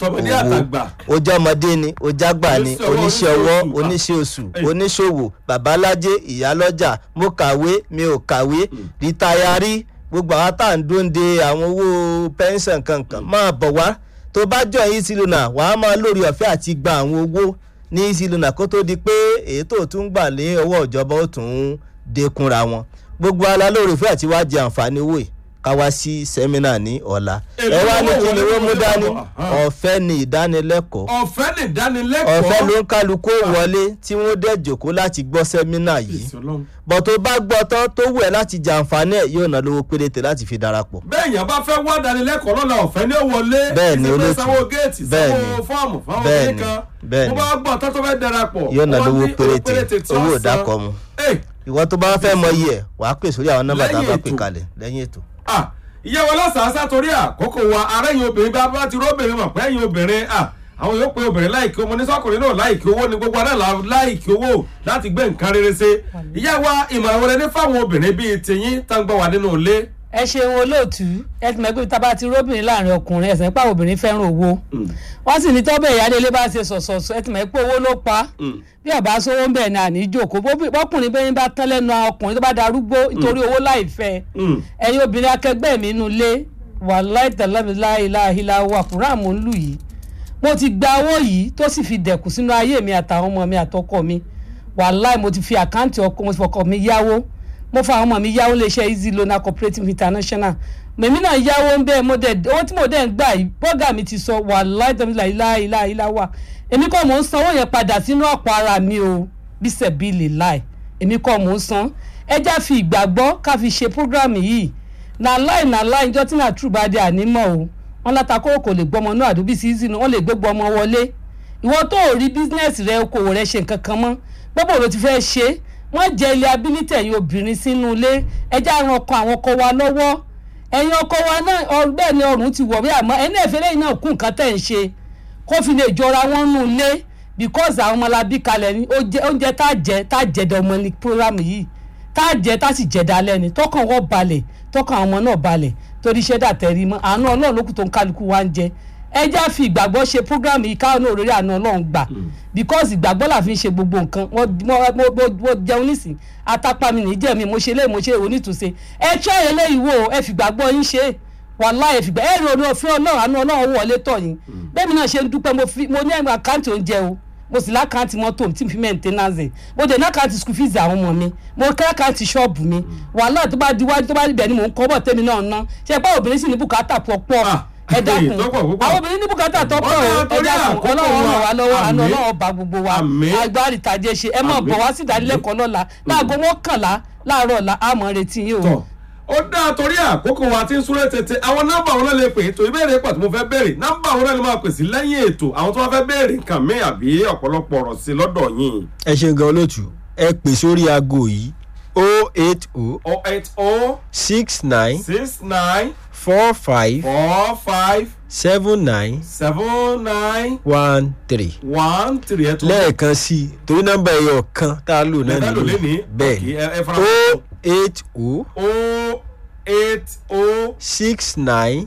Tọmọdé owó àtàgbà. ó jẹ́ ọmọdé ni ó jágbà ni Oníṣẹ́ ọwọ́, oníṣẹ́ ọwọ́ oníṣẹ́ oníṣẹ́ oṣù Ẹ̀. oníṣòwò babalájé ìyálọ́jà mo kàwé mi ò kàwé rìtáyárì gbogbo àwọn tá à ń dóńde àwọn owó pẹ́ńsàn kankan máa bọ̀ wá tó bá jọ easy loan wàá máa lórí ọ̀fẹ́ àti gba àwọn owó ní easy loan kó tó di pé èyí tó tún gbà lé ọwọ́ ìjọba ó tún dékunra wọn gbogbo ala lórí ọ̀fẹ́ àti wá jẹ àǹfààní owó yìí ká wá sí sẹ́mínà ní ọ̀la Èló ẹ wá ní owó kí ni wọlé wọ́n mú wọlé dání bọ̀, ahán. ọ̀fẹ́ ni ìdánilẹ́kọ̀ọ́ ọ̀fẹ́ ní ìdánilẹ́kọ̀ọ́. ọ̀fẹ́ ló ń kálukú wọlé tí wọ́n dẹ̀ jòkó láti gbọ́ sẹ́mínà yìí Èsì Ọlọ́run. bọ̀ tó bá gbọ́ tán tó wù ẹ́ láti jàǹfààní ẹ̀ yóò ná lówó péréte láti fi darapọ̀. bẹ́ẹ̀ yẹn bá fẹ́ wá dánilẹ́kọ̀ọ́ lọ́la ọ̀fẹ́ ní ó wọlé Bẹ́ẹ̀ ni, ìsìnkú olóòtú. sanwó géètì Bẹ́ẹ̀ sanwó ni. fọ́ọ̀mù fáwọn Bẹ́ẹ̀ obìnrin ni. kan Bẹ́ẹ̀ mo ni. bá gbọ́ tán tó fẹ́ darapọ̀ yóò ná wọ́n lówó ní péréte tí ó owó san. ìdákọ̀ mu. Ẹ̀, ìwọ tó bá fẹ́ mọ iye ẹ̀ wàá pè sórí àwọn nọ́mbà tá a bá Lẹ́yìn pè ètò. kalẹ̀ lẹ́yìn ètò. ah, ìyá wa lọ́sàásá torí àkókò wa arẹ́yìn obìnrin bá bá ti róbìnrin mọ̀ pé ẹ̀yìn obìnrin ah, àwọn yóò pe obìnrin láìkí owó ní sọ́kùnrin náà láìkí owó ní gbogbo adá láìkí owó láti gbé nǹkan rere ṣe ìyá wa ìmọ̀ràn wọlé ní fáwọn obìnrin bíi tiyín tá ń gbọ́ wà nínú ilé. ẹ ṣeun olóòtú ẹ ti mọ̀ pé tá a bá ti róbìnrin láàrin ọkùnrin ẹ̀sìn nípa obìnrin fẹ́ràn owó wọ́n sì ní tọ́bẹ̀ ìyáálé ilé bá ṣe sọ̀sọ̀sọ̀ ẹ ti mọ̀ pé owó ló pa á. bí ọba sówó ń bẹ̀ ní àní ìjókòó bóbi- bọ́kùnrin bẹ́ẹ̀ bá tán lẹ́nu ọkùnrin tó bá darúgbó nítorí owó láìfẹ́ Mm. ẹ̀yin obìnrin akẹgbẹ́ mi inú ilé wàláì tẹ̀lẹ́mìláìláìlá wà fúnra mò ń lù yìí mo ti gba owó yìí tó sì fi dẹ̀kù sínú ayé mi àtàwọn ọmọ mi àtọkọ mi wàláì mo ti fi àkáǹtì ọkọ mo ti fọkọ mi yáwó mo fa àwọn ọmọ mi yáwó léṣe easy loan cooperative international mèmí náà yáwó ń bẹ́ẹ̀ mo dẹ̀ owó tí mo dẹ̀ ń gbà yìí bọ́gà mi ti sọ wàláì tẹ̀lẹ́mìláìláìlá wà èmi kọ́ mò ń sanwó yẹn padà sínú àpò ara mi o bísẹ̀ bíi lè láì èmi kọ́ mò ń san ẹja fi ìgbàgbọ́ ká fi ṣe program yìí na láì na láì njọ́ tí náà true bá dé ànímọ́ o wọn látàkó kò lè gbọ́mọ náà àdúgbò sí ìsìn wọn lè gbégbó ọmọ wọlé ìwọ tó ò rí bísínẹ́sì rẹ okòwò rẹ ṣe nǹkan kan mọ́ gbogbo ló ti fẹ́ ṣe wọ́n jẹ ilé abilitẹ̀ ẹ̀yin obìnrin sínú ilé ẹja ran ọkọ àwọn ọkọ wa lọ́wọ́ ẹ̀yin ọkọ wa náà ọ- bẹ́ẹ̀ ni ọrùn ti wọ̀ bí àmọ́ ẹni ẹ̀fẹ́ lẹ́yìn náà kú nǹkan tẹ̀ ń ṣe kó fi lè jọra wọn nù ilé because àwọn ọmọlábí kalẹ̀ ní ó jẹ- oúnjẹ tá a jẹ tá a jẹ dẹ ọmọ ní program yìí tá a jẹ tá a sì jẹ dalẹ̀ ni tọkàn wọ́n balẹ̀ tọkàn àwọn ọmọ náà balẹ̀ torí iṣẹ́ dàtẹ̀rí mọ́ àánú ọlọ́run lókùn tó ń kálukú wa ń jẹ ẹ já fi ìgbàgbọ́ ṣe program yìí káwọn náà òrèrè àánú ọlọ́run gbà because ìgbàgbọ́ là fi ń ṣe gbogbo nǹkan wọ́n wọ́n- mo mo- mo jẹun nísìn atapa mi nìí jẹ́ mi mo ṣe lé mo ṣe onítùúnṣe ẹ try eléyìí wò ẹ fìgbàgbọ́ yín ṣe wàláì ẹ fìgbà ẹ rò ní òfin ọlọ́run àánú ọlọ́run wọlé tọ̀ yín bẹ́ẹ̀ mi náà ṣe ń dúpẹ́ mo fi mo ní ẹ̀mí àkáǹtì oúnjẹ o mo sì lákàntì mọ́tò tí n fi maintenance ẹ̀ mo dẹ̀ lákàntì school fees àwọn ọmọ mi mo kẹ́ lákàntì ṣọ́ọ̀bù mi wàhálà tó bá di wájú tó bá di bẹ̀ ni mò ń kọ́ bọ̀ tẹ́mi náà ná ṣe pé obìnrin sì ní bùkátà pọ̀pọ̀ Ah, ẹ dákun tó pọ̀ púpọ̀. àwọn obìnrin ní bùkátà tó pọ̀ Ọ̀dà o ẹ torí dákun àkókò ọlọ́run ràn wá lọ́wọ́ àánú àmín. ọlọ́run bá gbogbo wa Àmín. agbárí tàjẹ́ ṣe ẹ mọ̀ Àmín. bọ̀ wá sí ìdánilẹ́kọ̀ọ́ lọ́la láago mọ́kànlá láàárọ̀ ọ̀la àmọ́ retí yín o. tọ̀ ó dáa torí àkókò wa tí ń súré tètè àwọn nọ́mbà wọn náà lè pè é tó ìbéèrè pàtó mo fẹ́ béèrè nọ́mbà wọn náà lè máa pèsè lẹ́yìn ètò àwọn tó wá fẹ́ béèrè nǹkan mi àbí ọ̀pọ̀lọpọ̀ ọ̀rọ̀ sí lọ́dọ̀ yín ẹ ṣeun gan olóòtú ẹ pè sórí aago yìí o eight o o eight o six nine six nine four five four five seven nine seven nine one three one three ẹ̀ tó lẹ́ẹ̀kan sí i torí nọ́mbà ẹ̀yọ̀ kan tá a lò náà Lẹ́ẹ̀kan lò lénìí? bẹ́ẹ̀ Okay, ẹ- ẹ fara o mọ́. eight o o eight o six nine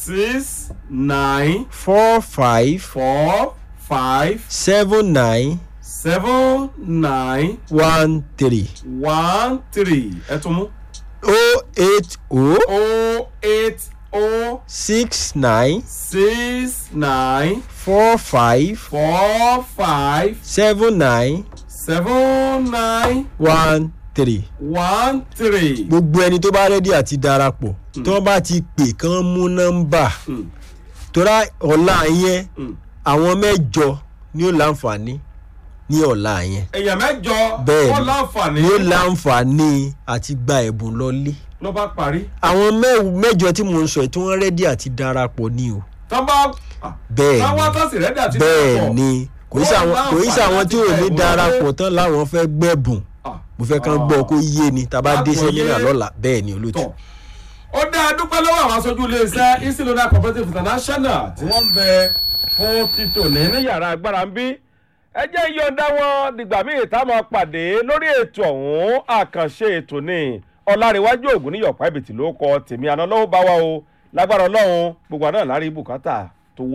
six nine four five four five seven nine seven nine one three one three ẹ tún mú o eight o o eight o six nine six nine four five four five seven nine seven nine one three. one three. gbogbo ẹni tó bá rẹ́dí àti darapọ̀ tí wọ́n bá ti pè kán mú nọ́mbà Mm. tóra ọ̀la yẹn Mm. àwọn mẹ́jọ ni ó láǹfààní ní ọ̀la yẹn èèyàn mẹ́jọ bẹ́ẹ̀ ó láǹfààní ni ó láǹfààní àti gba ẹ̀bùn lọ́lé ló bá parí àwọn mẹ́- mẹ́jọ tí mò ń sọ yìí tí wọ́n rẹ́dí àti darapọ̀ ni o tán bá bẹ́ẹ̀ tán wá ni tán sì rẹ́dí àti bẹ́ẹ̀ darapọ̀. ni kò í Ó sàwọn kò í láǹfààní sàwọn láti tí ò gba ní ẹ̀bùn darapọ̀ lọ́lé. tán láwọn fẹ́ gbẹ̀bùn Ah. mo fẹ́ kán gbọ́ kó yé ni tá a bá dé Àgbọ́yé. sẹ́mínà lọ́la bẹ́ẹ̀ ni olóòtú. tọ̀ ó dá a dúpẹ́ lọ́wọ́ àwọn aṣojú iléeṣẹ́ isilona cooperative international tí wọ́n ń bẹ fún títò ní ní yàrá agbára ń bí ẹ jẹ́ yọ̀ǹda wọn dìgbà míì tá a máa pàdé lórí ètò ọ̀hún àkànṣe ètò ní ọ̀làríwájú ògùn ní yọ̀pá ìbìtì ló kọ tèmi àná lọ́wọ́ bá wa o lágbára ọlọ́run gbogbo àná lárí bùkátà